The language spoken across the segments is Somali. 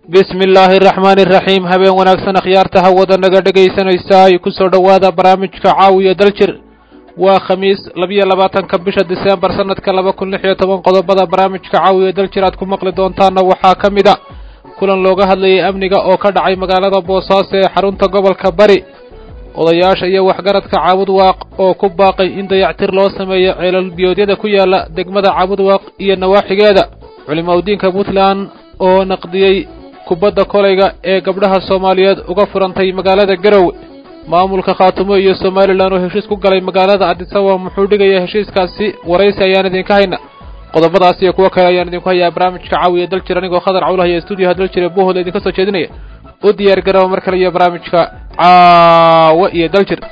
bismi illaahi araxmaani iraxiim habeen wanaagsan akhyaarta hawada naga dhegaysanaysa ay ku soo dhowaada barnaamijka caawiya daljir waa khamiis labiyo labaatanka bisha diseembar sanadka laba kun lix iyo toban qodobada barnaamijka caawiya daljir aad ku maqli doontaana waxaa ka mid a kulan looga hadlayay amniga oo ka dhacay magaalada boosaaso ee xarunta gobolka bari odayaasha iyo waxgaradka caabudwaaq oo ku baaqay in dayactir loo sameeyo ceelal-biyoodyada ku yaala degmada caabudwaaq iyo nawaaxigeeda culimaudiinka puntland oo naqdiyey kubadda kolayga ee gabdhaha soomaaliyeed uga furantay magaalada garowe maamulka khaatumo iyo somalilan oo heshiis ku galay magaalada adisababa muxuu dhigaya heshiiskaasi waraysi ayaan idinka hayna qodobadaas iyo kuwo kale ayaan idinku hayaa barnaamijka caawiya daljir anigoo khadar cawlahaya stuudiyoha daljir ee buuhooda idinka soo jeedinaya u diyaar garaba mar kale iyo barnaamijka caawa iyo daljir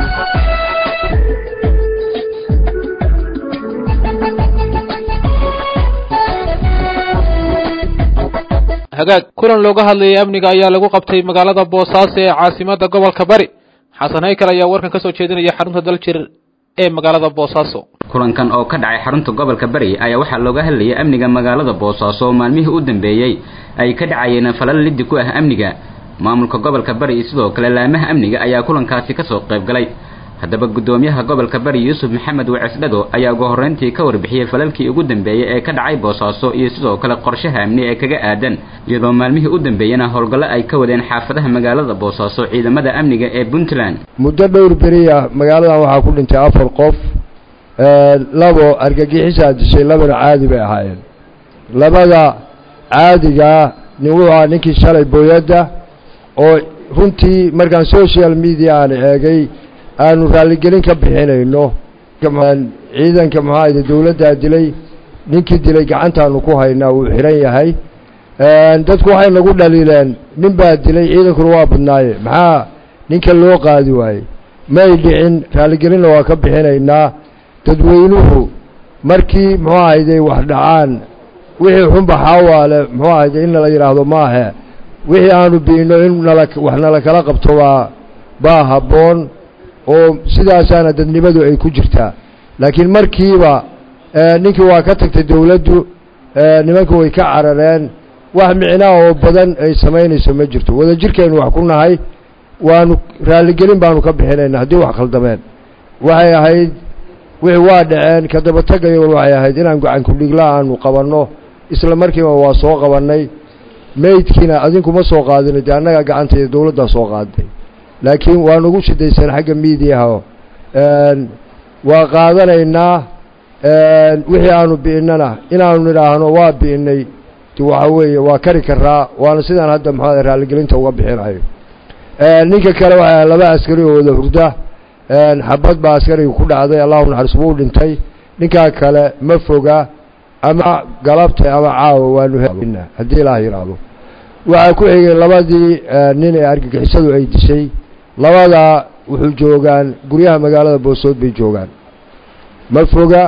hagaag kulan looga hadlayay amniga ayaa lagu qabtay magaalada boosaaso ee caasimadda gobolka bari xasan haykal ayaa warkan ka soo jeedinaya xarunta daljir ee magaalada boosaaso kulankan oo ka dhacay xarunta gobolka bari ayaa waxaa looga hadlayay amniga magaalada boosaaso oo maalmihii u dambeeyey ay ka dhacayeen falal liddi ku ah amniga maamulka gobolka bari iyo sidoo kale laamaha amniga ayaa kulankaasi kasoo qayb galay haddaba guddoomiyaha gobolka bari yuusuf maxamed wacisdhado ayaa ugu horreyntii ka warbixiyey falalkii ugu dambeeyey ee ka dhacay boosaaso iyo sidoo kale qorshaha amni ee kaga aadan iyadoo maalmihii u dambeeyena howlgallo ay ka wadeen xaafadaha magaalada boosaaso ciidamada amniga ee puntland muddo dhowr beriya magaaladan waxaa ku dhintay afar qof labo argagixisaa dishay labana caadi bay ahaayeen labada caadigaa nin wuxuu ahaa ninkii shalay booyadda oo runtii markaan social media aan eegay aanu raalligelin ka bixinayno ciidanka maxaayde dawladdaa dilay ninkii dilay gacantaanu ku haynaa wuu xihan yahay dadku waxay nagu dhaliileen nin baa dilay ciidankuna waa badnaaye maxaa ninka loo qaadi waayey may dhicin raalligelinna waa ka bixinaynaa dadweynuhu markii muxuu ahayde wax dhacaan wixii xunba xaawaale muxuu ahayde in nala yidhaahdo maahe wixii aanu biino in nala wax nala kala qabto baa baa habboon oo sidaasaana dadnimadu ay ku jirtaa laakiin markiiba ninkii waa ka tagtay dawladdu nimanku way ka carareen wax micnaa oo badan ay samaynayso ma jirto wadajirkaynu wax ku nahay waanu raalligelin baanu ka bixinayna haddii wax khaldameen waxay ahayd wixii waa dhaceen ka daba tagayo waxay ahayd inaan gacan kudhigla aanu qabanno isla markiiba waa soo qabannay meydkiina adinkuma soo qaadina dee annagaa gacanta iyo dawladdaa soo qaaday laakiin waa nagu shidaysan xagga miidiyaha waa qaadanaynaa wixii aanu bi'innana inaanu nidhaahno waa bi'innay waxa weeye waa kari karaa waana sidaan hadda maxaa raalligelinta uga bixinayo ninka kale waxaa laba askari oo wada hurda xabad baa askariga ku dhacday allahu naxariis wuu dhintay ninkaa kale ma foga ama galabta ama caawa waanu helna haddii ilaah yidhaahdo waxaa ku xigay labadii nin ee argagixisadu ay dishay labadaa wuxuu joogaan guryaha magaalada boosood bay joogaan ma foga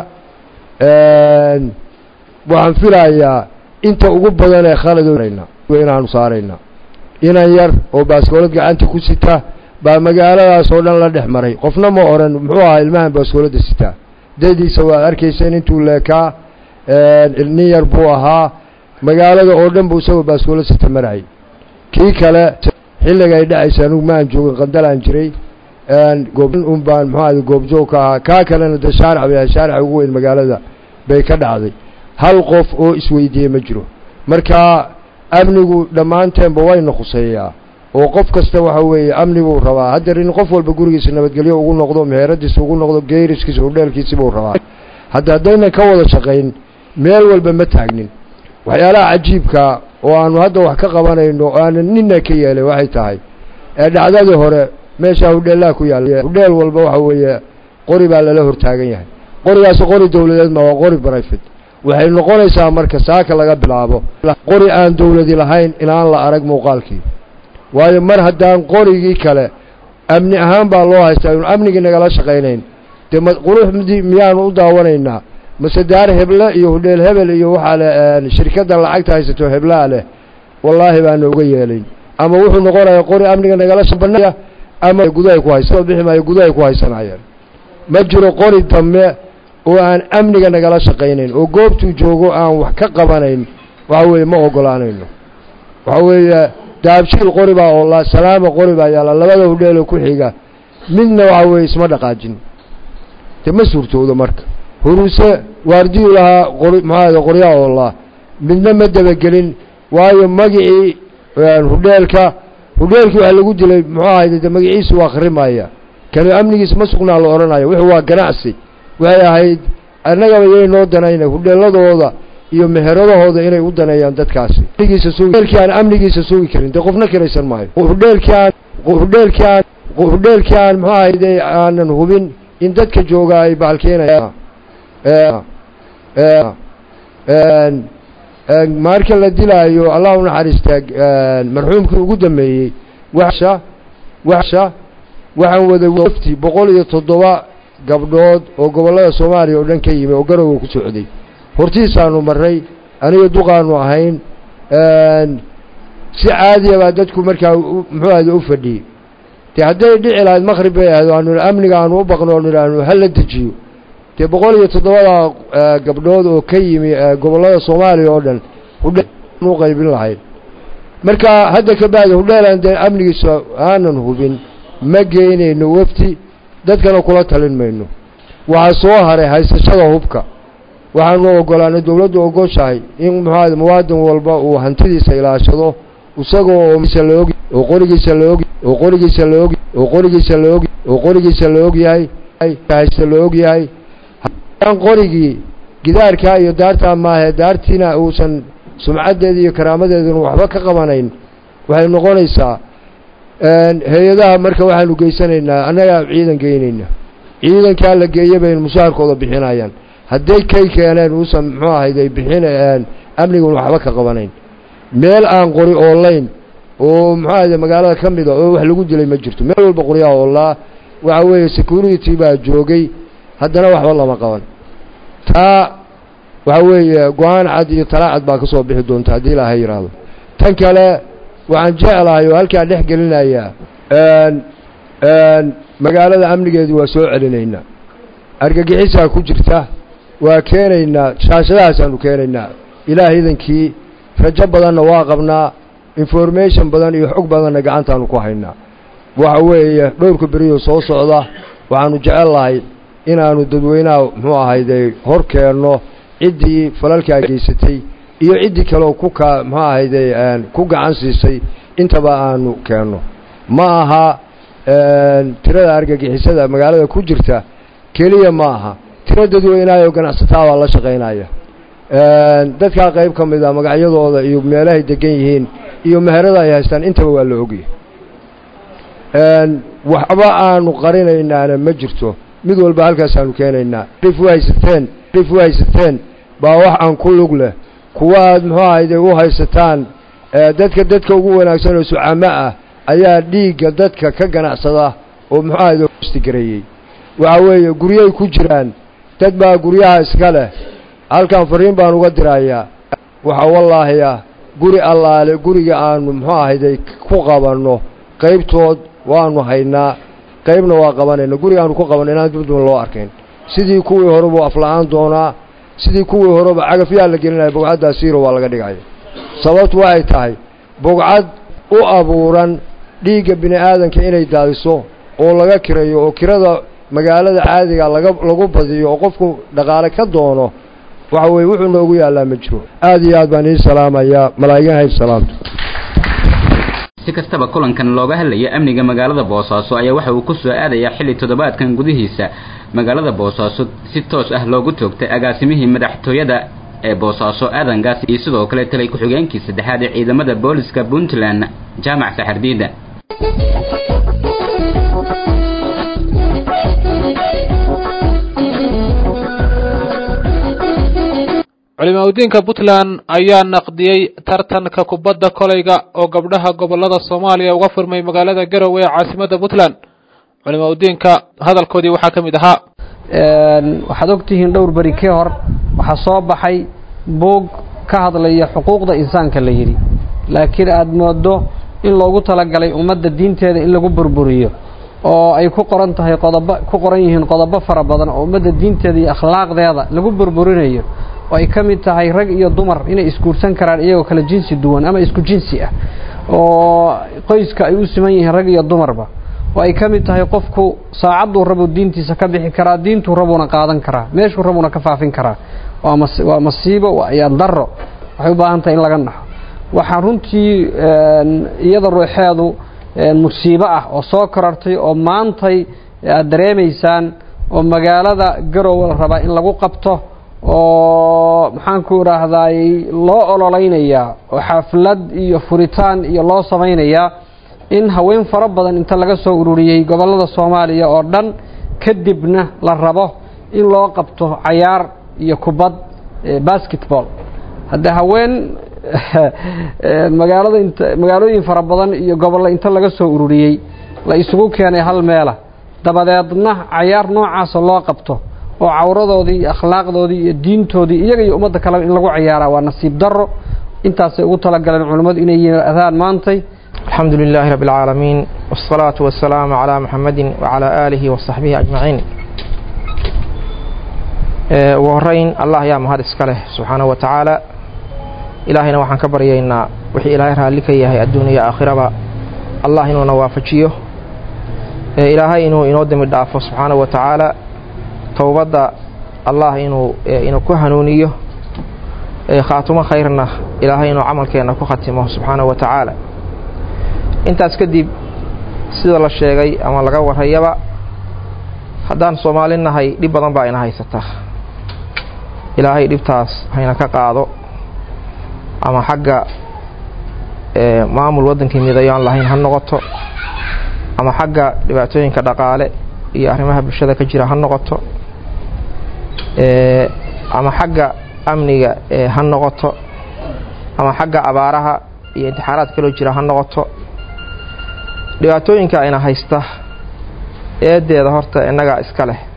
waxaan filayaa inta ugu badan ee khalad inaanu saarayna inan yar oo baaskoolad gacanta ku sita baa magaaladaas oo dhan la dhex maray qofna ma oran muxuu ahaa ilmahan baaskooladda sitaa dadiisa waad arkayseen intuu leekaa nin yar buu ahaa magaalada oo dhan buu isagoo baaskoolad sita marayay kii kale xilliga ay dhacaysa anugu maan joogin qandalaan jiray un baan muxuu ahda goobjoog ka ahaa kaa kalena dee shaarac bay ahay shaaraca ugu weyn magaalada bay ka dhacday hal qof oo isweydiiyey ma jiro marka amnigu dhammaanteenba wayna khuseeyaa oo qof kasta waxa weeye amnibuu rabaa haddeer in qof walba gurigiisa nabadgelyo ugu noqdo meheradiisa ugu noqdo geeriskiisa hudheelkiisi buu rabaa hadda haddaynan ka wada shaqayn meel walba ma taagnin waxyaalaha cajiibka oo aanu hadda wax ka qabanayno oo aanan nina ka yeelay waxay tahay ee dhacdadii hore meeshaa hudheellaha ku yaalla hudheel walba waxa weeye qori baa lala hortaagan yahay qorigaasi qori dawladeed ma waa qori brifate waxay noqonaysaa marka saaka laga bilaabo qori aan dawladi lahayn inaan la arag muuqaalkii waayo mar haddaan qorigii kale amni ahaan baa loo haystaa inu amnigii nagala shaqaynayn dee ma quruxdii miyaanu u daawanaynaa mase daar heble iyo hudheel hebel iyo waxaa le shirkadda lacagta haysato heblaa leh wallaahi baana uga yeelayn ama wuxuu noqonayaa qori amniga nagala shabanaya ama gudahay ku haysa bixi maayo gudahay ku haysanayeen ma jiro qori dambe oo aan amniga nagala shaqaynayn oo goobtuu joogo aan wax ka qabanayn waxa weeye ma ogolaanayno waxaa weeye daabshiil qori baa oollaa salaama qori baa yaalla labada hudheelo ku xiga midna waxaa weeye isma dhaqaajin dee ma suurtoodo marka huruse waardiyu lahaa qori maxaahada qoryaa oollaa midna ma dabagelin waayo magicii hudheelka hudheelkii waxaa lagu dilay muxuu ahayde de magaciisu waa akhrimaya kani amnigiisa ma sugnaa la odhanayo wuxuu waa ganacsi waxay ahayd annagaba yay noo danayna hudheeladooda iyo meheradahooda inay u daneeyaan dadkaasi hudheelkii aan amnigiisa sugi karin dee qofna kiraysan maayo hudheelkii aan hudheelkii aan hudheelkii aan muxuu ahayde aanan hubin in dadka joogaa ay bahalkeenayaan marka la dilaayo allah u naxariista marxuumkii ugu dambeeyey washa washa waxaan wada wafti boqol iyo toddoba gabdhood oo gobollada soomaaliya oo dhan ka yimi oo garowga ku socday hortiisaanu marray aniga duqaanu ahayn si caadiya baa dadku markaa muxuu ahda u fadhiyey dee hadday dhici lahayd maqrib bay ahayd aanu amniga aanu u baqno oonu idhaahno hala dejiyo dee boqol iyo toddobada gabdhood oo ka yimi gobollada soomaaliya oo dhan hudheel u qaybin lahayd marka hadda ka bacdi hudheelaan dee amnigiisa aanan hubin ma geynayno wafti dadkana kula talin mayno waxaa soo haray haysashada hubka waxaanu ogolaanay dowladdu ogoshahay in muxuaha muwaadin walba uu hantidiisa ilaashado isagoo oog oo qorigiisa laog oo qorigiisa laog oo qorigiisa laog oo qorigiisa la og yahay haysta la og yahay aan qorigii gidaarkaa iyo daartaa maahe daartiina uusan sumcaddeeda iyo karaamadeeduna waxba ka qabanayn waxay noqonaysaa hay-adaha marka waxaanu geysanaynaa annagaa ciidan geynayna ciidankaa la geeya baynu mushaharkooda bixinayaan hadday kay keeneen uusan muxuu ahayd ay bixin amnigun waxba ka qabanayn meel aan qori oolayn oo muxuu ahayde magaalada ka mida oo wax lagu dilay ma jirto meel walba qoryaha oolaa waxa weeye security baa joogay haddana waxba lama qaban taa waxa weeye go-aan cad iyo talaa cad baa ka soo bixi doonta haddii ilaahay yidhaahdo tan kale waxaan jeclahay oo halkaa dhex gelinayaa magaalada amnigeedu waa soo celinaynaa argagixisaa ku jirta waa keenaynaa shaashadahaasaanu keenaynaa ilaah idankii rajo badanna waa qabnaa information badan iyo xog badanna gacantaanu ku haynaa waxa weeye dhowrka beriyo soo socda waxaanu jecel lahay inaanu dadweynaha muxuu ahayde hor keenno ciddii falalkaa geysatay iyo ciddii kaleoo ku ka muxuu ahayde ku gacan siisay intaba aanu keenno ma aha tirada argagixisada magaalada ku jirta keliya ma aha tiro dadweynaha oo ganacsataa baa la shaqaynaya dadkaa qayb ka mid a magacyadooda iyo meelahay degan yihiin iyo meherada ay haystaan intaba waa la ogyahay waxba aanu qarinaynaana ma jirto mid walba halkaasaanu keenaynaa rif u haysateen rif u haysateen baa wax aan ku lug leh kuwa aad muxuu ahayde u haysataan dadka dadka ugu wanaagsan oo sucamo ah ayaa dhiigga dadka ka ganacsada oo muxuu ahayde stigareeyey waxa weeye guryay ku jiraan dad baa guryaha iska leh halkan fariin baan uga dirayaa waxaa wallaahi ah guri allaale guriga aanu muxuu ahayday ku qabanno qaybtood waanu haynaa qaybna waa qabanayna guriga aanu ku qabanno inaan dibduma loo arkayn sidii kuwii horeba afla-aan doonaa sidii kuwii horeba cagafyaa la gelinaya bogcaddaa siiro waa laga dhigaya sababtu waxay tahay bogcad u abuuran dhiigga bini aadanka inay daadiso oo laga kirayo oo kirada magaalada caadiga laga lagu badiyo oo qofku dhaqaale ka doono waxa weye wuxuu noogu yaallaa ma jiro aad iyo aad baan ii salaamayaa malaa'igan hayb salaamto si kastaba kulankan looga hadlaya amniga magaalada boosaaso ayaa waxa uu ku soo aadayaa xilli toddobaadkan gudihiisa magaalada boosaaso si toos ah loogu toogtay agaasimihii madaxtooyada ee boosaaso aadangaas iyo sidoo kale talay ku-xigeenkii saddexaad ee ciidamada booliska puntland jaamac saxardiida culimaudiinka puntland ayaa naqdiyey tartanka kubadda kolayga oo gabdhaha gobolada soomaaliya uga furmay magaalada garowe ee caasimadda puntland culimaudiinka hadalkoodii waxaa ka mid ahaa waxaad ogtihiin dhowr beri kii hor waxaa soo baxay buug ka hadlaya xuquuqda insaanka la yidhi laakiin aad moodo in loogu talagalay ummadda diinteeda in lagu burburiyo oo ay ku qoran tahay qodobo ku qoran yihiin qodobo fara badan oo ummadda diinteeda iyo akhlaaqdeeda lagu burburinayo oo ay ka mid tahay rag iyo dumar inay isguursan karaan iyagoo kala jinsi duwan ama isku jinsi ah oo qoyska ay u siman yihiin rag iyo dumarba oo ay ka mid tahay qofku saacadduu rabuu diintiisa ka bixi karaa diintuu rabuuna qaadan karaa meeshuu rabuuna ka faafin karaa waa masiibo waa ayaan darro waxay u baahan tahay in laga naxo waxaa runtii iyada ruuxeedu musiibo ah oo soo korartay oo maantay aad dareemaysaan oo magaalada garowe la rabaa in lagu qabto oo maxaanku idhaahdaay loo ololeynayaa oo xaflad iyo furitaan iyo loo samaynayaa in haween fara badan inta laga soo ururiyey gobollada soomaaliya oo dhan kadibna la rabo in loo qabto cayaar iyo kubad basketball haddee haween magaalada int magaalooyin fara badan iyo gobollo inta laga soo ururiyey la isugu keenay hal meela dabadeedna cayaar noocaasa loo qabto oo cawradoodii iyo akhlaaqdoodii iyo diintoodii iyaga iyo ummadda kaleba in lagu cayaaraa waa nasiib darro intaasay ugu talagaleen culimmadu inay yimaadaan maantay alxamdu lilaahi rabbi alcaalamiin wasalaatu wasalaamu calaa muxamedin wacalaa aalihi wasaxbihi ajmaciin ugu horeyn allah ayaa mahad iska leh subxaanahu wa tacaala ilaahayna waxaan ka baryaynaa wixii ilaahay raalli ka yahay adduuniya aakhiraba allah inuuna waafajiyo ilaahay inuu inoo dembi dhaafo subxaanahu wa tacaala towbadda allah inuu inuu ku hanuuniyo khaatumo khayrna ilaahay inuu camalkeenna ku khatimo subxaanahu wa tacaala intaas kadib sida la sheegay ama laga warrayaba haddaan soomaali nahay dhib badan baa ina haysata ilaahay dhibtaas hayna ka qaado ama xagga maamul waddankii midayo aan lahayn ha noqoto ama xagga dhibaatooyinka dhaqaale iyo arrimaha bulshada ka jira ha noqoto ama xagga amniga ha noqoto ama xagga abaaraha iyo intixaaraad kaloo jira ha noqoto dhibaatooyinka ayna haysta eedeeda horta innagaa iska leh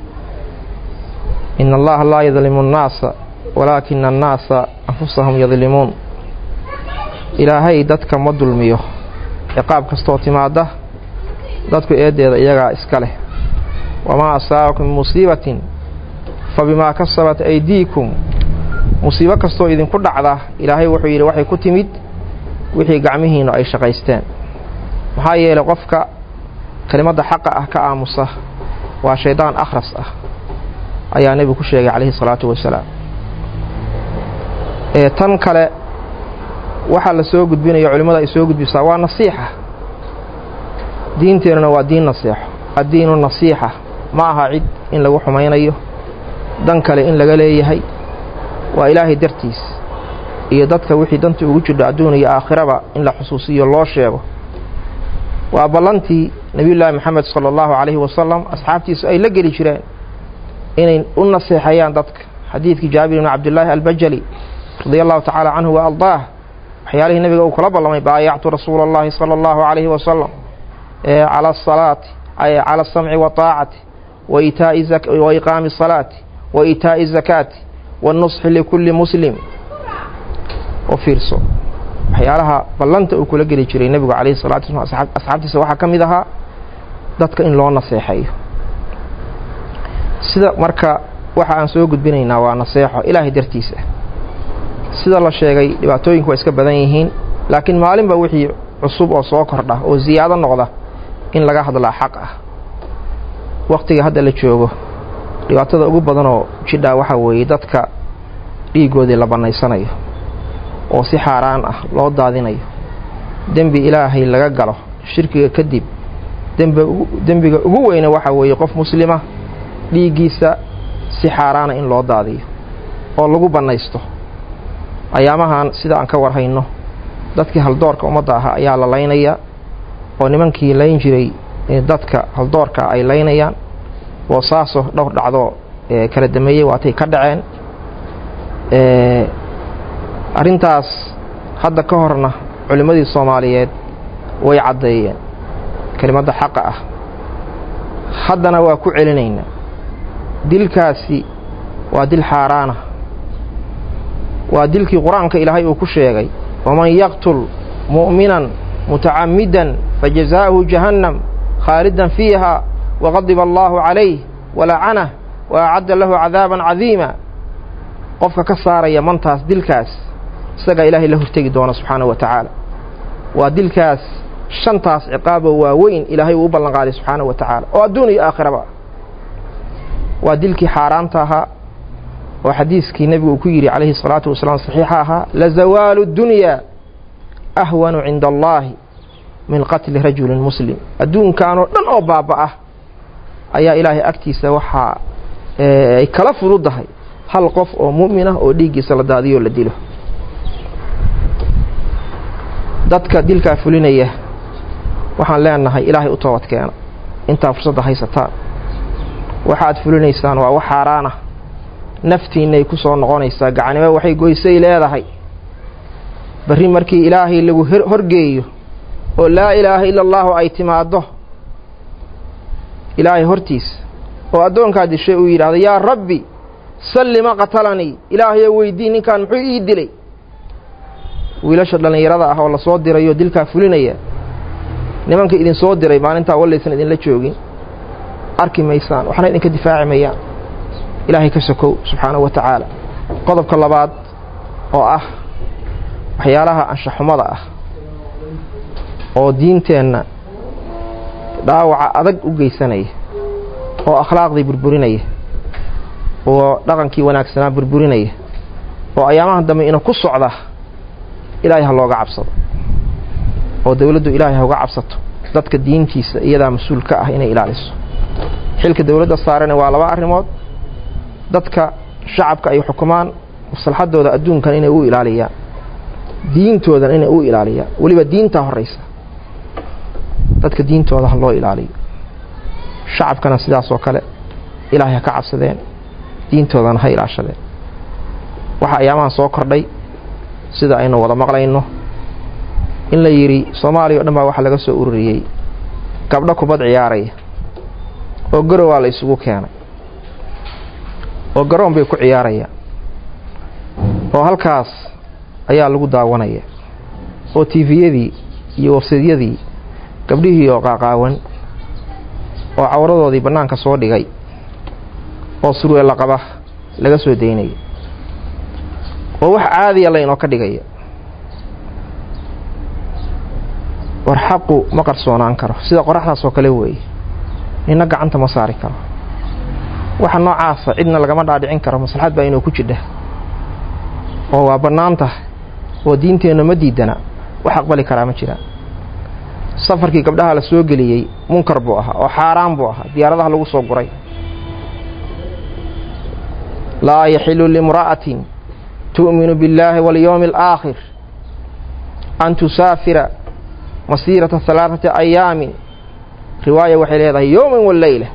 in allaha laa yadlimu annaasa walaakina annaasa anfusahum yadlimuun ilaahay dadka ma dulmiyo ciqaab kastoo timaada dadku eedeeda iyagaa iska leh wamaa asaabakum min musiibatin fa bimaa kasabat aydiikum musiibo kastoo idinku dhacda ilaahay wuxuu yidhi waxay ku timid wixii gacmihiinnu ay shaqaysteen maxaa yeelay qofka kelimadda xaqa ah ka aamusa waa shaydaan akhras ah ayaa nebigu ku sheegay calayhi salaatu wasalaam ee tan kale waxaa la soo gudbinaya culimmada ay soo gudbisaa waa nasiixa diinteennuna waa diin nasiixo addiinu nasiixa ma aha cid in lagu xumaynayo dan kale in laga leeyahay waa ilaahay dartiis iyo dadka wixii danta ugu jidho adduun iyo aakhiraba in la xusuusiyo loo sheego waa ballantii nebiyullaahi moxamed sala allahu calayhi wasalam asxaabtiisu ay la geli jireen inay u naseexeeyaan dadka xadiidkii jaabir ibni cabdillaahi albajali radia allahu tacaala canhu wa ardaah waxyaalihii nebiga uu kula ballamay baayactu rasuula allahi sala allahu calayhi wasalam cala asalaati cala asamci waaacati wa iqaami asalaati wa iitaa'i azakaati waannusxi likulli muslim oo fiirso waxyaalaha ballanta uu kula geli jiray nebigu calayhi salatu wasalaam asxaabtiisa waxaa ka mid ahaa dadka in loo naseexeeyo sida marka waxa aan soo gudbinaynaa waa naseexo ilaahay dartiisa sida la sheegay dhibaatooyinku waa iska badan yihiin laakiin maalinba wixii cusub oo soo kordha oo siyaado noqda in laga hadlaa xaq ah wakhtiga hadda la joogo dhibaatada ugu badanoo jidhaa waxaa weeye dadka dhiiggoodii la bannaysanayo oo si xaaraan ah loo daadinayo dembi ilaahay laga galo shirkiga kadib dembiga ugu weyne waxaa weeye qof muslima dhiiggiisa si xaaraana in loo daadiyo oo lagu bannaysto ayaamahan sida aan ka warhayno dadkii haldoorka ummadda ahaa ayaa la laynayaa oo nimankii layn jiray dadka haldoorka ay laynayaan boosaaso dhowr dhacdoo kala dameeyey waatay ka dhaceen arrintaas hadda ka horna culimmadii soomaaliyeed way caddeeyeen kelimadda xaqa ah haddana waa ku celinaynaa dilkaasi waa dil xaaraana waa dilkii qur-aanka ilaahay uu ku sheegay waman yaqtul mu'minan mutacammidan fajazaa'uhu jahannam khaalidan fiiha waqadiba allaahu calayh walacanah wa acadda lahu cadaaban cadiima qofka ka saaraya mantaas dilkaas isagaa ilaahay la hortegi doona subxaanahu wa tacaala waa dilkaas shantaas ciqaabo waaweyn ilaahay uu u ballan qaaday subxaanahu wa tacaala oo adduun iyo aakhiraba waa dilkii xaaraanta ahaa oo xadiiskii nebigu uu ku yidhi calayhi salaatu wasalaam saxiixa ahaa lazawaalu dunyaa ahwanu cinda allaahi min qatli rajulin muslim adduunkanoo dhan oo baaba'ah ayaa ilaahay agtiisa waxaa ay kala fududahay hal qof oo mu'min ah oo dhiiggiisa la daadiyo la dilo dadka dilkaa fulinaya waxaan leenahay ilaahay u toobad keena intaa fursadda haysataan waxaad fulinaysaan waa wax xaaraana naftiinnay ku soo noqonaysaa gacanimo waxay goysay leedahay barri markii ilaahay lagu horgeeyo oo laa ilaaha ila allaahu ay timaaddo ilaahay hortiisa oo addoonkaa dishay uu yidhaahdo yaa rabbi sallima qatalanii ilaahayo weydii ninkan muxuu ii dilay wiilasha dhallinyarada ah oo la soo dirayoo dilkaa fulinaya nimanka idin soo diray maalintaa wallaysan idinla joogin arki maysaan waxna idinka difaaci mayaan ilaahay ka sokow subxaanahu wa tacaala qodobka labaad oo ah waxyaalaha anshaxumada ah oo diinteenna dhaawaca adag u geysanaya oo akhlaaqdii burburinaya oo dhaqankii wanaagsanaa burburinaya oo ayaamaha dambe ina ku socda ilaahay ha looga cabsado oo dawladdu ilaahay ha uga cabsato dadka diintiisa iyadaa mas-uul ka ah inay ilaaliso xilka dawladda saarana waa laba arrimood dadka shacabka ay xukumaan maslaxadooda adduunkan inay u ilaaliyaan diintoodan inay u ilaaliyaan weliba diintaa horraysa dadka diintooda ha loo ilaaliyo shacabkana sidaasoo kale ilaahay ha ka cabsadeen diintoodana ha ilaashadeen waxaa ayaamahan soo kordhay sida aynu wada maqlayno in la yidhi soomaaliya o dhan baa waxaa laga soo ururiyey gabdho kubad ciyaaraya oo garowaa la isugu keenay oo garoon bay ku ciyaarayaan oo halkaas ayaa lagu daawanaya oo tiifiyadii iyo websadyadii gabdhihii oo qaaqaawan oo cawradoodii bannaanka soo dhigay oo surweella qaba laga soo daynaya oo wax caadiya laynoo ka dhigaya war xaqu ma qarsoonaan karo sida qoraxdaas oo kale weeye nina gacanta ma saari karo waxa noocaasa cidna lagama dhaadhicin karo maslaxad baa inuu ku jidha oo waa bannaan tahay oo diinteenna ma diidana wax aqbali karaa ma jiraan safarkii gabdhaha la soo geliyey munkar buu ahaa oo xaaraan buu ahaa diyaaradaha lagu soo guray laa yaxilu limra'atin tu'minu biاllaahi walyowmi alaakhir an tusaafira masiirata halaaثati ayaamin riwaaya waxay leedahay yowman waleyla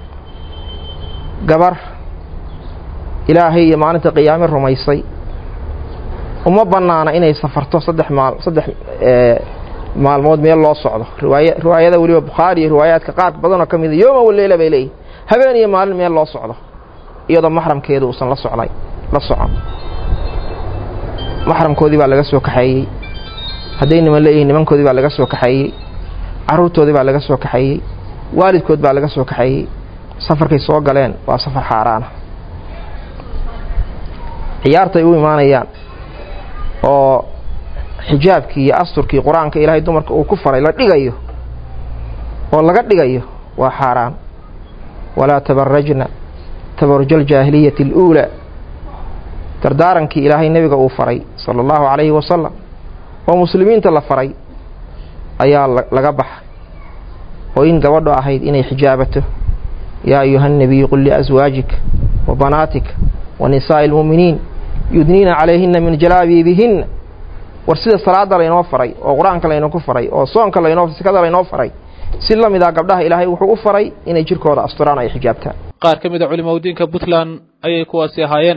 gabar ilaahay iyo maalinta qiyaame rumaysay uma bannaana inay safarto saddex maal saddex maalmood meel loo socdo riwaaya riwaayada weliba bukhaari iyo riwaayaadka qaar badanoo ka mida yowman waleyla bay leeyihin habeen iyo maalin meel loo socdo iyadoo maxramkeedu uusan la socnay la socon maxramkoodii baa laga soo kaxeeyey hadday niman leeyihiin nimankoodii baa laga soo kaxeeyey carruurtoodii baa laga soo kaxeeyey waalidkood baa laga soo kaxeeyey safarkay soo galeen waa safar xaaraana ciyaartay u imaanayaan oo xijaabkii iyo asturkii qur-aanka ilaahay dumarka uu ku faray la dhigayo oo laga dhigayo waa xaaraan walaa tabarajna tabaruja aljaahiliyati aluulaa dardaarankii ilaahay nebiga uu faray sala allahu calayhi wasalam oo muslimiinta la faray ayaa laga baxa oo in gabadho ahayd inay xijaabato yaa ayuha الnabiyu qul liaswaajika wa banaatika wa nisaa'i اlmu'miniin yudniina calayhina min jalaabiibihinna war sida salaada laynoo faray oo qur-aanka laynooku faray oo soonka laynoo sikada laynoo faray si la mid ah gabdhaha ilaahay wuxuu u faray inay jirkooda asturaan ay xijaabtaan qaar ka mid a culimadiinka puntland ayay kuwaasi ahaayeen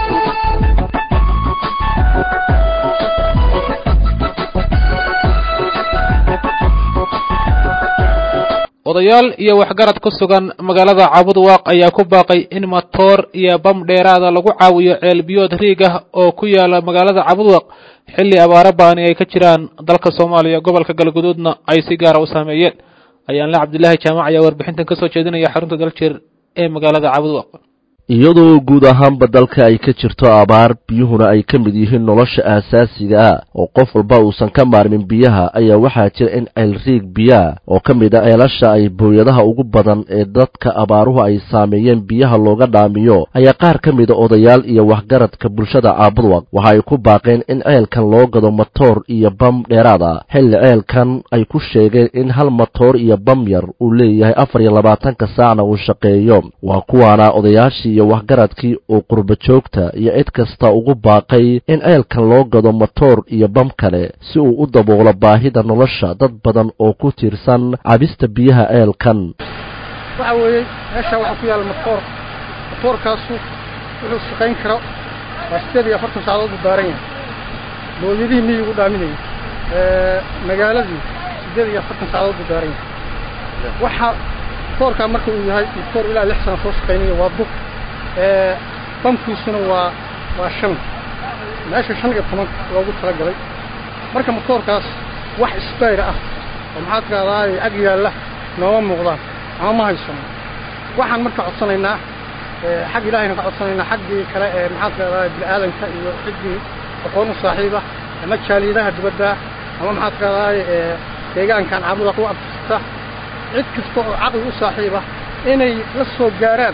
odayaal iyo waxgarad ku sugan magaalada cabudwaaq ayaa ku baaqay in matoor iyo bam dheeraada lagu caawiyo ceelbiyood riig ah oo ku yaala magaalada cabudwaaq xilli abaaro baani ay ka jiraan dalka soomaaliya gobolka galguduudna ay si gaara u saameeyeen ayaanle cabdilaahi jaamac ayaa warbixintan ka soo jeedinaya xarunta daljir ee magaalada cabudwaaq iyadoo guud ahaanba dalka ay ka jirto abaar biyuhuna ay ka mid yihiin nolosha aasaasiga ah oo qof walba uusan ka maarmin biyaha ayaa waxaa jira in ceelriig biyaa oo ka mid a ceelasha ay booyadaha ugu badan ee dadka abaaruhu ay saameeyeen biyaha looga dhaamiyo ayaa qaar ka mida odayaal iyo waxgaradka bulshada caabudwaq waxa ay ku baaqeen in ceelkan loo gado matoor iyo bam dheeraad ah xilli ceelkan ay ku sheegeen in hal matoor iyo bam yar uu leeyahay afar iyo labaatanka saacna uu shaqeeyo waa kuwaana odayaashii iyo waxgaradkii uu qurba joogta iyo cid kasta ugu baaqay in ceelkan loo gado matoor iyo bam kale si uu u daboolo baahida nolosha dad badan oo ku tiirsan cabista biyaha ceelkan waxa weeye meeshaa waxaa ku yaalla matoor matoorkaasu wuxuu shaqayn karo waa siddeed iyo afartan saacadood buu daaran yahay booyadihii miyigu dhaaminayay magaaladii siddeed iyo afartan saacadood buu daaran yahay waxa matoorkaa marka uu yahay matoor ilaa lix sana soo shaqaynaya waa dub bamkiisuna waa waa shan meesha shan iyo toban loogu talagalay marka matoorkaas wax isbayr ah oo maxaa tirahdaaye ag yaalla nooma muuqdaan ama ma haysano waxaan marka codsanaynaa xag ilaahayna ka codsanaynaa xaggii kale ee maxaa tirahdaaye bini'aadanka iyo ciddii aqoon u saaxiiba ama jaaliyadaha dibadda ama maxaa tirahdaaye deegaankan caabuda ku abtirsata cid kasta oo caqli u saaxiiba inay la soo gaaraan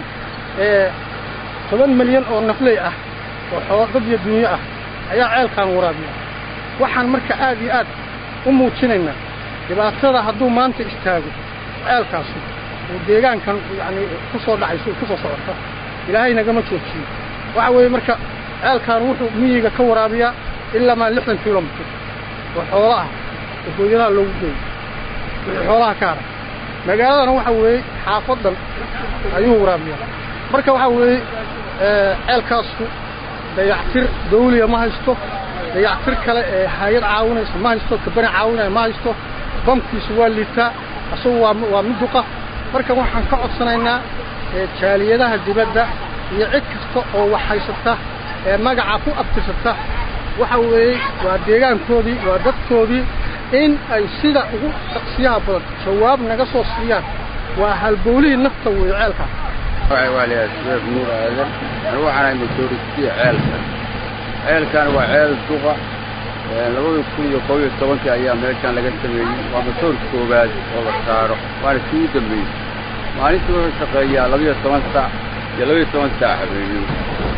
toban milyan oo nafley ah oo xoolo dad iyo dunyo ah ayaa ceelkaan waraabiya waxaan marka aad iyo aad u muujinaynaa dhibaatada hadduu maanta istaago ceelkaasu uu deegaankan yacni ku soo dhacayso ku soo socota ilaahay nagama joojiyo waxa weeye marka ceelkaan wuxuu miyiga ka waraabiyaa ilaa maa lixdan kilomitir oo xoolo ah oo booyadaha loogu geeyo wixii xoolaha ka haray magaaladana waxa weeye xaafadan ayuu waraabiyaa marka waxa weeye ceelkaasku dayactir dawliya ma haysto dayactir kale ee hay-ad caawinaysa ma haysto kabani caawinaya ma haysto bamkiisu waa liitaa asagu waa waa miduqa marka waxaan ka codsanaynaa jaaliyadaha dibadda iyo cid kasta oo wax haysata ee magaca ku abtirsata waxa weeye waa deegaankoodii waa dadkoodii in ay sida ugu dhaqsiyaha badan jawaab naga soo siiyaan waa halbowlihii nafta weeye ceelkaas waa la sheekh nuur aadan anigu waxaan ahay majoritiya ceelkan ceelkan waa ceel duqa labada kun iyo kob iyo tobankii ayaa meeshaan laga sameeyey waa matoor koowaad oo la saaro waana kii u dambeeyey maalintii wuxuu shaqeeyaa labiyo toban saac iyo labiyo toban saac habeenimo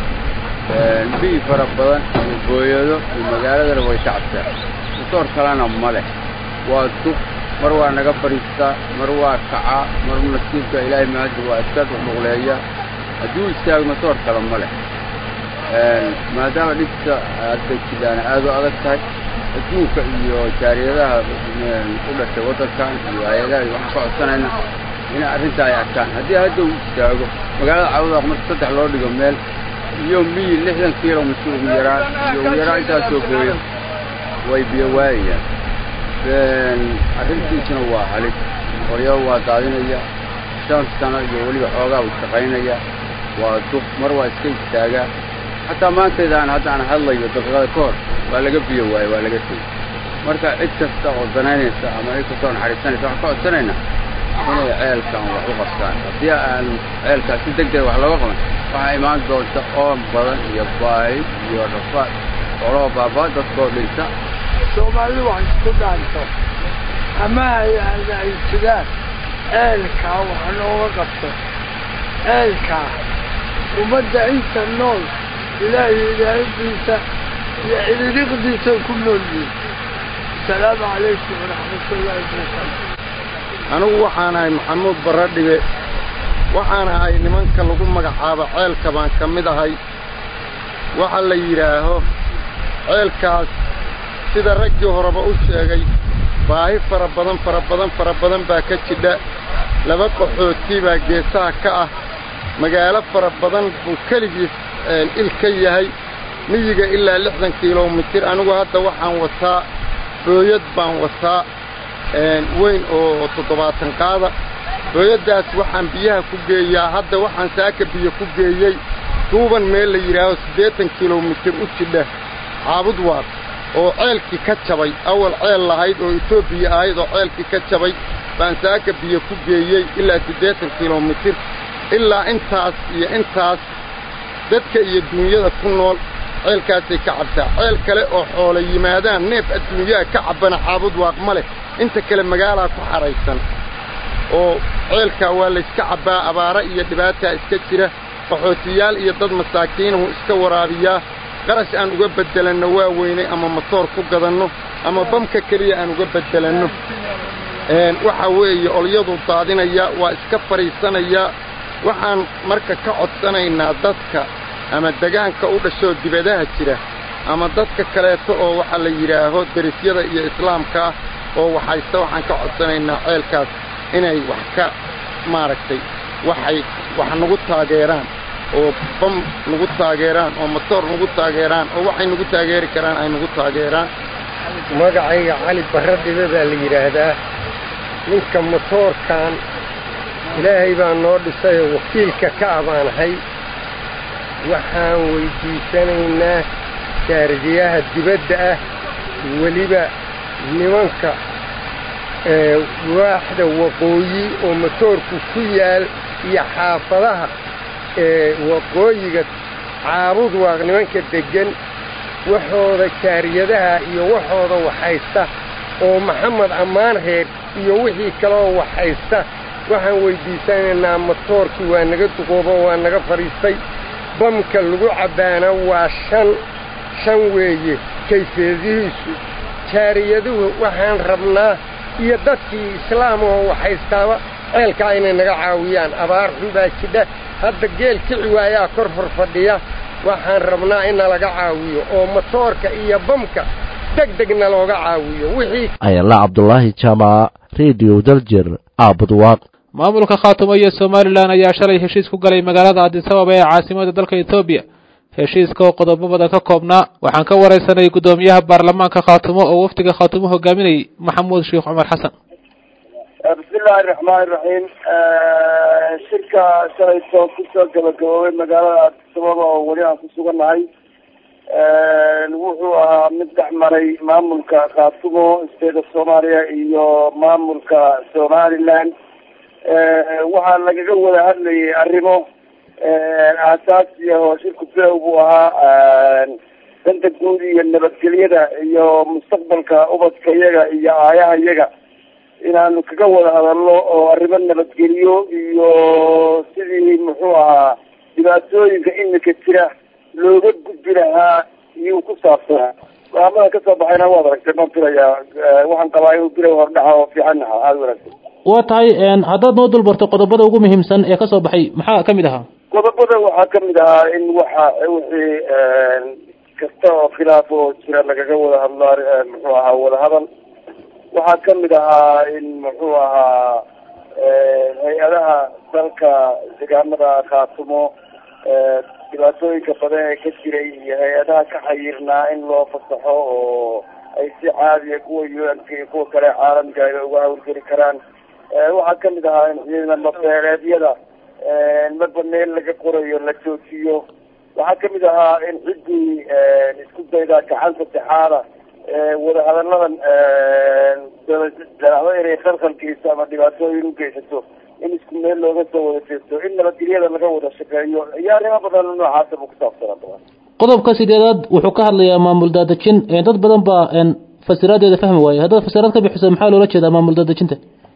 biyi fara badan iyo booyado iyo magaaladana way kacabtaa matoor kalena ma leh waa duq mar waa naga fadhiistaa mar waa kacaa mar nasiibka ilaahay maanta waa iska dhuqdhuqleeya hadduu istaago matoor kale ma leh maadaama dhibta hadda jidhaana aad u adag tahay adduunka iyo jaariyadaha u dhashay waddankan iyo hay-adaha iyo waxaan ka codsanayna inay arrinta ay arkaan haddii hadda uu istaago magaalada cawdaaq marka saddex loo dhigo meel iyo miyi lixdan kilomitir ugu yaraan iyo ugu yaraan intaasoo booya way biyo waayayaan arrintiisuna waa halis horyaba waa daadinaya shan sano iyo weliba xoogaa uu shaqaynaya waa duq mar waa iska istaagaa xataa maantaydaan haddaan hadlayo daqiiqada ka hor waa laga biyo waaye waa laga tegey marka cid kasta oo danaynaysa ama cid kasta oo naxariisanaysa waxaan ka codsanaynaa inay ceelkan wax u qabtaan haddii aan ceelkaas si deg deg wax looga qaban waxaa imaan doonta oon badan iyo baahi iyo rafaad xoolaha baabaa dadkoo dhinta soomaalidu wax isku dhaanto ama ay adeegsadaan ceelkaa wax nooga qabto ceelkaa ummadda inta nool ilaahay ilaahadiisa iyo cidiriqdiisa ku nool yihin asalaamu calaykum waraxmatullaahi wabarakaatu anigu waxaan ahay maxamuud baradhibe waxaan ahay nimanka lagu magacaabo ceelka baan ka mid ahay waxa la yidhaaho ceelkaas sida raggii horeba u sheegay baahi fara badan fara badan fara badan baa ka jidha laba qaxootii baa geesaha ka ah magaalo fara badan buu keligiis il ka yahay miyiga ilaa lixdan kilomitir anigu hadda waxaan wataa booyad baan wataa weyn oo toddobaatan qaada booyaddaas waxaan biyaha ku geeyaa hadda waxaan saaka biyo ku geeyey duuban meel la yidhaaho siddeetan kilomitir u jidha caabud waad oo ceelkii ka jabay awal ceel lahayd oo etoobiya ahayd oo ceelkii ka jabay baan saaka biyo ku geeyey ilaa siddeetan kilomitir ilaa intaas iyo intaas dadka iyo duunyada ku nool ceelkaasay ka cabtaa ceel kale oo xoolo yimaadaan neef adduunyaha ka cabbana caabud waaq ma leh inta kale magaalaa ku xadhaysan oo ceelkaa waa layska cabbaa abaara iyo dhibaataa iska jira qaxootiyaal iyo dad masaakiinahu iska waraabiyaa qarash aan uga beddelanno waa weynay ama matoor ku gadanno ama bamka keliya aan uga beddelanno waxa weeye olyadu daadinaya waa iska fadhiisanayaa waxaan marka ka codsanaynaa dadka ama degaanka u dhashoo dibadaha jira ama dadka kaleeto oo waxaa la yidhaaho derisyada iyo islaamkaa oo waxaysta waxaan ka codsanaynaa ceelkaas inay wax ka maaragtay waxay wax nagu taageeraan oo bam nagu taageeraan oo matoor nagu taageeraan oo waxay nagu taageeri karaan ay nagu taageeraan magacayga cali barra dhibe baa la yidhaahdaa ninka motoorkan ilaahay baa noo dhisayoo wakiilka ka abaanahay waxaan weyddiisanaynaa jaardiyaha dibadda ah weliba nimanka waaxda waqooyi oo motoorku ku yaal iyo xaafadaha waqooyiga caabud waaq nimanka deggan waxooda jaariyadaha iyo waxooda waxhaysta oo maxamed ammaan reer iyo wixii kaleoo waxhaysta waxaan weyddiisanaynaa motoorkii waa naga duqoobo waa naga fadhiistay bamka lagu cabbaana waa shan shan weeye kayfiyadihiisu jaariyaduhu waxaan rabnaa iyo dadkii islaam oo waxhaystaaba ceelkaa inay naga caawiyaan abaar xun baa jidha hadda geel kici waayaa kor hor fadhiya waxaan rabnaa in nalaga caawiyo oo motoorka iyo bamka deg degna looga caawiyo wixii ayala cabdulaahi jaamaca rediyo daljir aabudwaaq maamulka khaatumo iyo somalilan ayaa shalay heshiis ku galay magaalada adisababa ee caasimada dalka etoobiya heshiiska oo qodobo badan ka koobnaa waxaan ka waraysanay guddoomiyaha baarlamaanka khaatumo oo wafdiga khaatumo hogaaminayay maxamuud sheekh cumar xasan bismi illaahi raxmaan iraxiim shirka shalayto kusoo gabagaboobay magaalada adisababa oo weli aan ku sugannahay wuxuu ahaa mid dhex maray maamulka khaatumo state of soomaaliya iyo maamulka somaliland waxaa lagaga wada hadlayay arrimo aasaasi ah oo shirku bilow buu ahaa danta guud iyo nabadgelyada iyo mustaqbalka ubadka iyaga iyo aayaha iyaga inaanu kaga wada hadalno oo arrimo nabadgelyo iyo sidii muxuu ahaa dhibaatooyinka imika jira looga gudbi lahaa iyuu ku saabsanaa go-aamada kasoo baxayna waad aragtay baan filayaa waxaan qabaa inuu bilow hordhaca oo fiican ahaa aada wanaagsan waa tahay haddaad noo dulbarto qodobada ugu muhiimsan ee kasoo baxay maxaa ka mid ahaa qodobada waxaa kamid ahaa in waxa wixii kasta oo khilaaf oo jira lagaga wada hadlo muxuu ahaa wadahadal waxaa kamid ahaa in muxuu ahaa hay-adaha dalka deegaamada khaatumo dhibaatooyinka badan ee ka jiray iyo hay-adaha ka xayirnaa in loo fasaxo oo ay si caadiya kuwa u-nka iyo kuwa kale caalamka ay uga hawlgeli karaan waxaa kamid ahaa in ciidamo beeleedyada marba meel laga qorayo la joojiyo waxaa kamid ahaa in ciddii isku dayda gacan saddexaada wadahadalladan dalaxdo inay khalkhalkiiso ama dhibaatooyin u geysato in isku meel looga soo wada jeesto in nabadgelyada laga wada shaqeeyo iyo arrimo badan noocaasa buu kusaabsanaa badan qodobka sideedaad wuxuu ka hadlayaa maamul daadejin dad badan baa fasiraadeeda fahmi waaye haddaad fasiraad ka bixiso maxaa loola jeedaa maamul daadejinta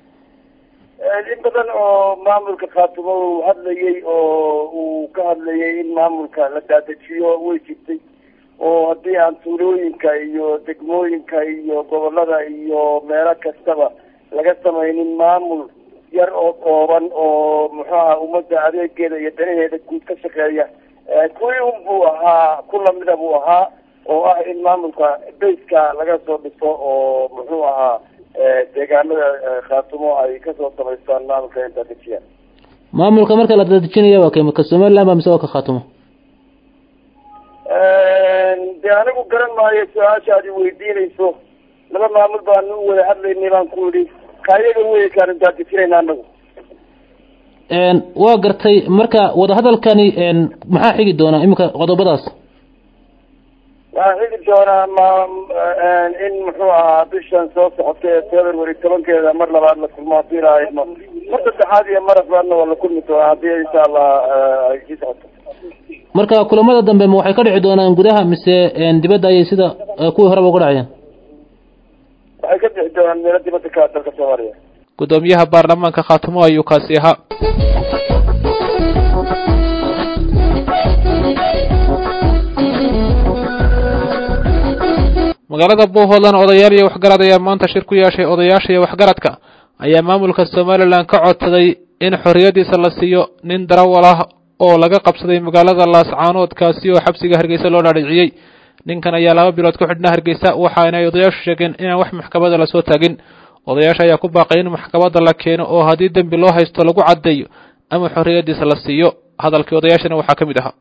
in badan oo maamulka khaatumo uu hadlayay oo uu ka hadlayay in maamulka la daadajiyo way jirtay oo haddii aan tuulooyinka iyo degmooyinka iyo gobolada iyo meelo kastaba laga samaynin maamul yar oo kooban oo muxuu aha ummadda adeegeeda iyo danaheeda guud ka shaqeeya kuwii un buu ahaa ku lamida buu ahaa oo ah in maamulka bayska laga soo dhiso oo muxuu ahaa deegaanada khaatumo ay kasoo samaystaan maamulka intaa dejiyaan maamulka marka la daadejinaya waa kay ka somaliland ba mise waa ka khaatumo de anigu garan maayo su-aasha aad i weydiinayso laba maamul baanu u wada hadlaynay baan ku idhi kaayaga wey kaanu daadejinayna anagu waa gartay marka wadahadalkani maxaa xigi doonaa iminka qodobadaas waxaa xigi doonaa ma in muxuu ahaa bishan soo socota ee february tobankeeda mar labaad la kulmo haddii lahaydno mar saddexaad iyo mar afraadna waa la kulmi doonaa haddii insha allah ay sii socoto marka kulamada dambe ma waxay ka dhici doonaan gudaha mise dibadda ayay sida kuwii horeba uga dhacayeen waxay ka bixi doonaan meelo dibadda ka dalka soomaaliya gudoomiyaha baarlamaanka khaatumo ayuu kaasi ahaa magaalada buuhoodland odayaal iyo waxgarad ayaa maanta shir ku yeeshay odayaasha iyo waxgaradka ayaa maamulka somalilan ka codsaday in xorriyadiisa la siiyo nin darawal ah oo laga qabsaday magaalada laascaanood kaasi oo xabsiga hargeysa loo dhaadhiciyey ninkan ayaa laba bilood ku xidhnaa hargeysa waxaana ay odayaashu sheegeen inaan wax maxkamada lasoo taagin odayaasha ayaa ku baaqay in maxkamadda la keeno oo haddii dembi loo haysto lagu caddeeyo ama xorriyadiisa la siiyo hadalkii odayaashana waxaa ka mid ahaa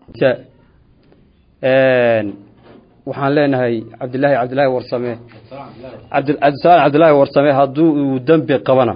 waxaan leenahay cabdilaahi cabdilaahi warsame cabdisalaam cabdilaahi warsame hadduu uu dembi qabana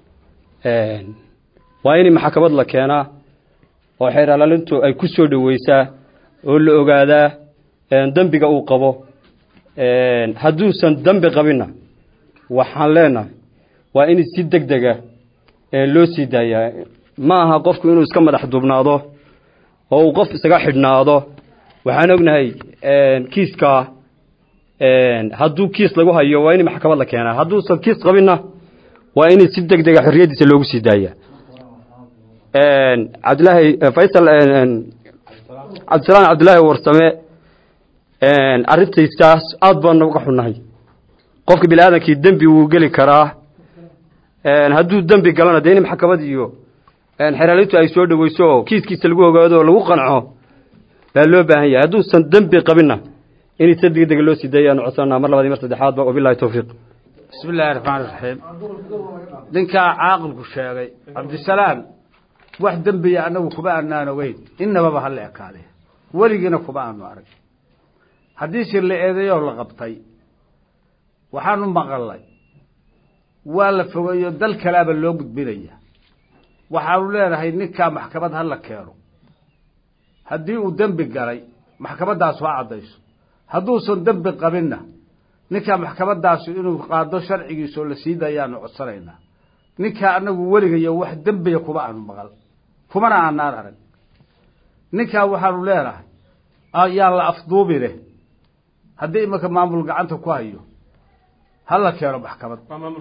waa in maxkamad la keenaa oo xeeralaalintu ay ku soo dhoweysaa oo la ogaadaa dembiga uu qabo hadduusan dembi qabinna waxaan leenahay waa in si deg dega loo sii daayaa ma aha qofku inuu iska madax duubnaado oo uu qof isaga xidhnaado waxaan ognahay kiiska hadduu kiis lagu hayo waa in maxkamad la keenaa hadduusan kiis qabinna waa in si deg dega xorriyadiisa loogu sii daaya cabdilaahi faysal cabdisalaam cabdilaahi warsame arrintaystaas aada baan uga xunnahay qofka bini aadamkii dembi wuu geli karaa hadduu dembi galana dee in maxkamad iyo xeraalintu ay soo dhoweyso oo kiiskiisa lagu ogaado oo lagu qanco baa loo baahan yahay hadduusan dembi qabinna in si degdega loo sii dayayaanu codsanaa mar labaad iyo mar saddexaadba wabilahi towfiiq bismi illaahi raxmaan raxiim ninkaa caaqilku sheegay cabdisalaam wax dembiya annagu kuma aanaan ogeyn innababa ha la ekaade weligiina kuma aanu arag haddiise la eedeeyoo la qabtay waxaanu maqalnay waa la fogeeyo dal kalaaba loo gudbinaya waxaanu leenahay ninkaa maxkamad ha la keeno haddii uu dembi galay maxkamadaasu ha caddayso hadduusan dembi qabinna ninkaa maxkamadaasu inuu qaado sharcigiisoo la sii dayaanu codsanaynaa ninkaa anagu weligayo wax dembiya kuma aanu maqal kumana aanaan arag ninkaa waxaanu leenahay yaan la afduubine haddii imanka maamul gacanta ku hayo ha la keeno maxkamad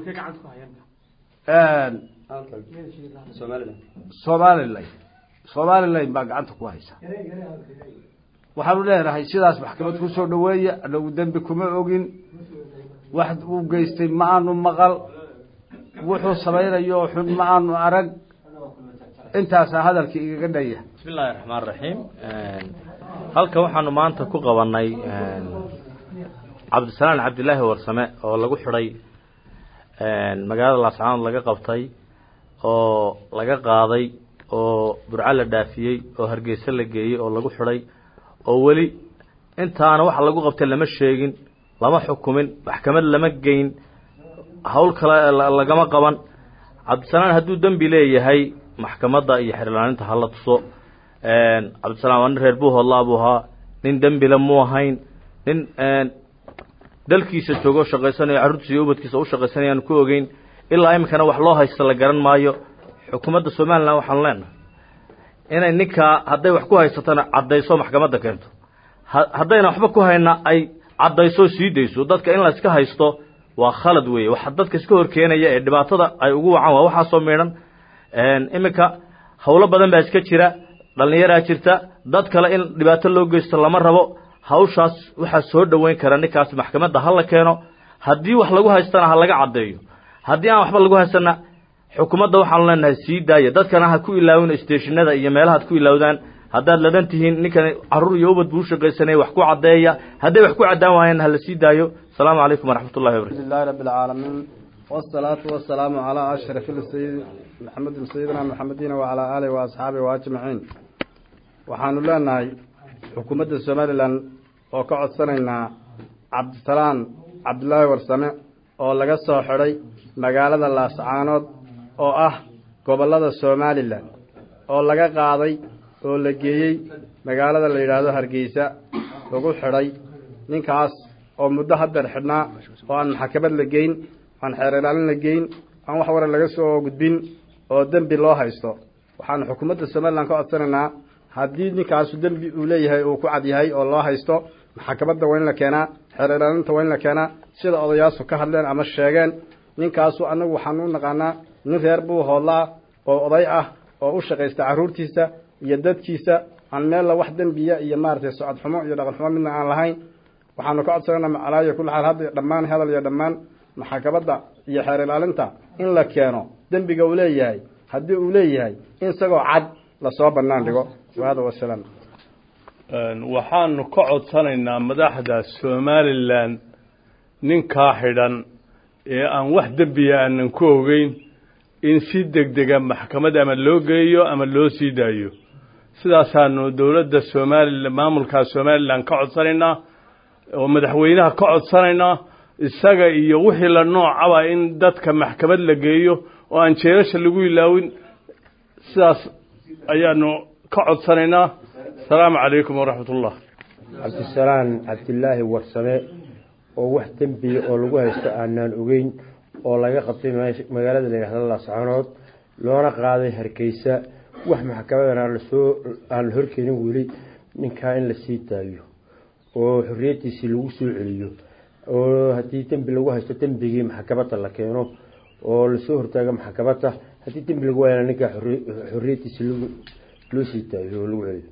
somalilan somalilan baa gacanta ku haysa waxaanu leenahay sidaas maxkamad kusoo dhaweeya anagu dembi kuma ogin wax uu geystay ma aanu maqal wuxuu samaynayo xun ma aanu arag intaasaa hadalkii igaga dhaya bismi illaahi raxmaan raxiim halkan waxaanu maanta ku qabanay cabdisalaan cabdilaahi warsame oo lagu xidhay magaalada laascaanood laga qabtay oo laga qaaday oo burco la dhaafiyey oo hargeysa la geeyey oo lagu xidhay oo weli intaana waxa lagu qabtay lama sheegin lama xukumin maxkamad lama geyn hawl kale lagama qaban cabdisalaan hadduu dembi leeyahay maxkamadda iyo xerlaaninta hala tuso cabdisalaan waa nin reer buuhoodlaa buu ahaa nin dembile muu ahayn nin dalkiisa joogo shaqaysanayo carruurtiisa iyo ubadkiisa u shaqaysanayaan ku ogeyn ilaa iminkana wax loo haysta la garan maayo xukuumadda somalilan waxaanu leenahay inay ninkaa hadday wax ku haysatana caddayso maxkamadda keento haddayna waxba ku hayna ay caddayso sii dayso dadka in la iska haysto waa khalad weeye waxa dadka iska horkeenaya ee dhibaatada ay ugu wacan waa waxaasoo miidhan iminka howlo badan baa iska jira dhallinyaraa jirta dad kale in dhibaato loo geysto lama rabo hawshaas waxaa soo dhoweyn kara ninkaas maxkamadda ha la keeno haddii wax lagu haystana ha laga caddeeyo haddii aan waxba lagu haystana xukuumadda waxaanu leenahay sii daaya dadkana ha ku ilaawin steeshinada iyo meelaha ad ku ilaawdaan haddaad ladan tihiin ninkan carruur iyo ubad buu shaqaysanaya wax ku caddeeya hadday wax ku caddaan waayeen ha la sii daayo asalaamu calaykum waraxmat ullahi wabarakatu لله رب العالمين والصلاة والسلام على أشرف السيد محمد سيدنا محمدين وعلى آله وأصحابه وأجمعين waxaanu leenahay xukuumadda somalilan oo ka codsanaynaa cabdisalaan cabdulaahi warsame oo laga soo xidhay magaalada laascaanood oo ah gobollada somalilan oo laga qaaday oo la geeyey magaalada la yidhaahdo hargeysa lagu xidhay ninkaas oo muddo haddeer xidhnaa oo aan maxkamad la geyn aan xeer ilaalin la geyn aan wax wara laga soo gudbin oo dembi loo haysto waxaanu xukuumadda somalilan ka codsanaynaa haddii ninkaasu dembi uu leeyahay uu ku cad yahay oo loo haysto maxkamadda waa in la keenaa xeer ilaalinta waa in la keenaa sida odayaashu ka hadleen ama sheegeen ninkaasu annagu waxaanu u naqaanaa nin reer buu hoodlaa oo oday ah oo u shaqaysta carruurtiisa iyo dadkiisa aan meella wax dembiya iyo maaragtay socod xumo iyo dhaqan xumo midna aan lahayn waxaanu ka codsanayna macalaayo kulli xaal hadda dhammaan hadal iyo dhammaan maxkamadda iyo xeer ilaalinta in la keeno dembiga uu leeyahay haddii uu leeyahay in isagoo cad lasoo bannaan dhigo waada wasalaam waxaanu ka codsanaynaa madaxda somalilan ninkaa xidhan ee aan wax dembiya aanan ku ogeyn in si degdega maxkamad ama loo geeyo ama loo sii daayo sidaasaanu dowladda somalilan maamulka somalilan ka codsanaynaa oo madaxweynaha ka codsanaynaa isaga iyo wixii la noocaba in dadka maxkamad la geeyo oo aan jeelasha lagu ilaawin sidaas ayaanu ka codsanaynaa asalaamu calaykum waraxmat ullah cabdisalaan cabdilaahi warsame oo wax dembiya oo lagu haysto aanaan ogeyn oo laga qabtay magaalada la yidhahda laascanood loona qaaday hargeysa wax maxkamadana lasoo aan la horkeenin weli ninkaa in la sii daayo oo xorriyaddiisii lagu soo celiyo oo haddii dembi lagu haysto dembigii maxkamadda la keeno oo lasoo hortaago maxkamadda haddii dembi lagu waayana ninkaa xorriyaddiisii loo sii daayo oo lagu celiyo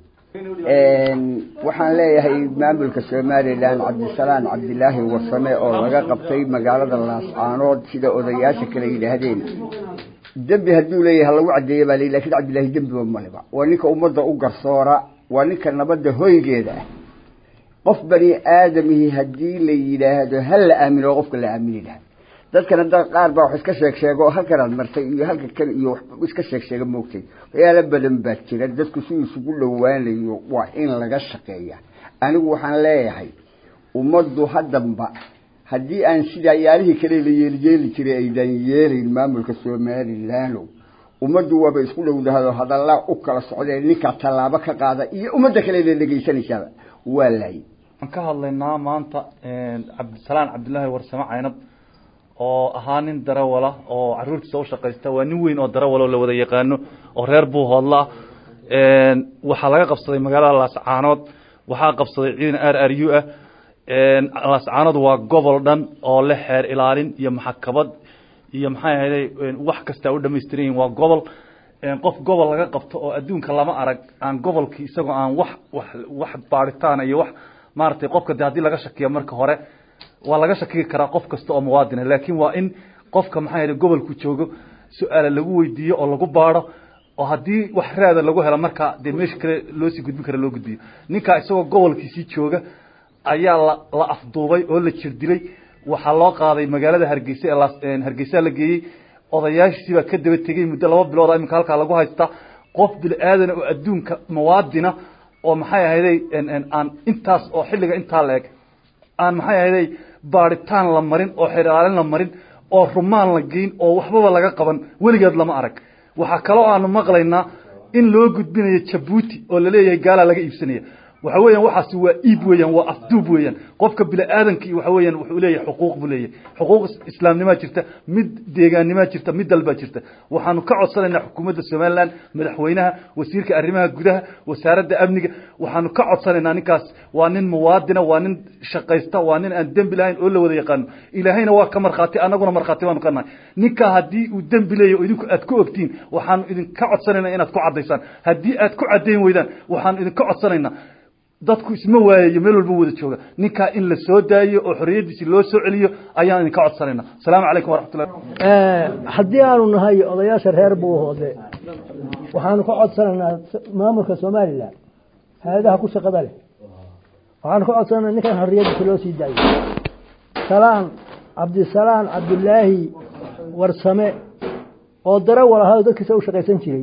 waxaan leeyahay maamulka somalilan cabdisalaan cabdilaahi warsame oo laga qabtay magaalada laascaanood sida odayaasha kale yidhaahdeen dembi hadduu leeyahay lagu cadeeye baa ley lakin cabdillaahi dembiba maliba waa ninka ummadda u garsoora waa ninka nabadda hoygeeda ah qof bani aadamihii haddii la yidhaahdo hal la aamino qofka la aamini laha dadkana da qaar baa wax iska sheeg sheego oo halkanaad martay iyo halka kan iyo wax iska sheeg sheega moogtay waxyaala badan baa jira dadku si isugu dhowaanayo waa in laga shaqeeya anigu waxaan leeyahay ummaddu haddanba haddii aan sida yaalihii kale la yeeliyeeli jiray aydan yeelayn maamulka somalilaano ummaddu waaba isku dhowdahado hadalla u kala socdeen ninkaa tallaabo ka qaada iyo ummadda kale la dhegeysanaysaaba waa laayay waxaan ka hadlaynaa maanta cabdisalaan cabdillaahi warsame caynab oo ahaa nin darawala oo caruurtiisa ushaqaysta waa nin weyn oo darawal oo la wada yaqaano oo reer buu hoodlaa waxaa laga qabsaday magaalada laascaanood waxaa qabsaday ciidan r r u ah laascaanood waa gobol dhan oo le xeer ilaalin iyo maxakabad iyo maxay ahayday wax kasta u dhamaystiran yihin waa gobol qof gobol laga qabto oo adduunka lama arag aan gobolkii isagoo aan wax wax wax baaritaan iyo wax maaragtay qofka de haddii laga shakiyo marka hore waa laga shakigi karaa qof kasta oo muwaadina laakiin waa in qofka maxaa yidhi gobolku joogo su-aala lagu weydiiyo oo lagu baadho oo haddii wax raada lagu helo markaa dee meesha kale loosii gudbin kara loo gudbiyo ninkaa isagoo gobolkiisii jooga ayaa la la afduubay oo la jir dilay waxaa loo qaaday magaalada hargeysa ee hargeysa la geeyey odayaashiisii baa ka daba tegey muddo laba bilood iminka halkaa lagu haystaa qof bini aadana oo adduunka muwaadina oo maxay ahayday aan intaas oo xilliga intaa la eg aan maxay ahayday baaritaan la marin oo xeraalin la marin oo rumaan la geyn oo waxbaba laga qaban weligeed lama arag waxaa kaloo aanu maqlaynaa in loo gudbinayo jabuuti oo laleeyahay gaalaa laga iibsanaya waxa weeyaan waxaasi waa iib weeyaan waa afduub weeyaan qofka bini aadamkii waxa weeyaan wuxuu leeyahay xuquuq buu leeyahay xuquuq islaamnimaa jirta mid deegaannimaa jirta mid dalbaa jirta waxaanu ka codsanaynaa xukuumadda somaliland madaxweynaha wasiirka arrimaha gudaha wasaaradda amniga waxaanu ka codsanaynaa ninkaas waa nin muwaadina waa nin shaqaysta waa nin aan dembi lahayn oo la wada yaqaano ilaahayna waa ka markhaati annaguna markhaati baanu ka nahay ninkaa haddii uu dembi leeyahy oo idinku aad ku ogtiin waxaanu idinka codsanaynaa inaad ku caddaysaan haddii aad ku caddayn weydaan waxaanu idinka codsanaynaa dadku isma waayayo meel walba wada jooga ninkaa in la soo daayo oo xorriyaddiisi loo soo celiyo ayaan idinka codsanayna asalaamu calaykum waraxmatullah haddii aanu nahay odayaasha reer buuhoode waxaanu ka codsanaynaa maamulka somalilan hay-adaha ku shaqada leh waxaanu ka codsanayna ninkan xorriyaddiisa loo sii daayo salaan cabdisalaan cabdilaahi warsame oo darawal ahaa oo dadkiisa u shaqaysan jiray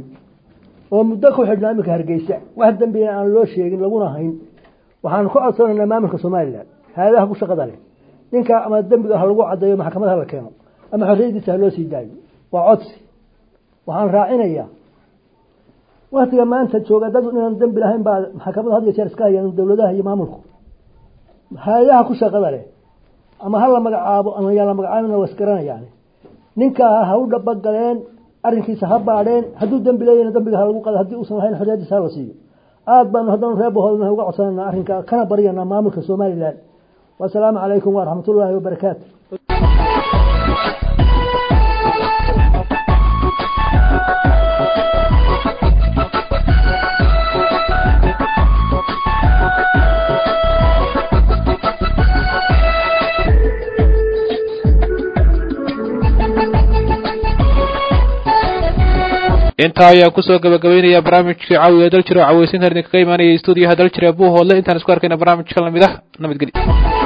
oo muddo ku xidhnaa iminka hargeysa wax dembina aan loo sheegin laguna hayn waxaanu ka codsanaynaa maamulka somalilan hay-adaha ku shaqada leh ninka ama dembiga ha lagu caddeeyo maxkamad ha la keeno ama xorriyaddiisa ha loo sii daayo waa codsi waxaan raacinayaa waktiga maanta jooga dad inaan dembi lahayn baa maxkamada had iyo jeer iska hayaan dowladaha iyo maamulku hay-adaha ku shaqada leh ama ha la magacaabo ama yaa la magacaabina waa isgaranayaan ninkaa ha u dhabagaleen arrinkiisa ha baadheen hadduu dembi leeyahna dembiga ha lagu qado haddii uusan lahayn xorriyaddiisa ha la siiyo aad baanu haddana reer buhoodna uga codsanayna arrinka kana baryanaa maamulka somalilan wasalaamu calaykum waraxmat ullaahi wabarakaatu intaa ayaa kusoo gabagabeynaya barnaamijkii caawiga daljir oo caweysinta idinkaga imaanaya stuudiyaha daljir ee buuhoodle intaan isku arkayna barnaamijka lamid ah nabadgelyo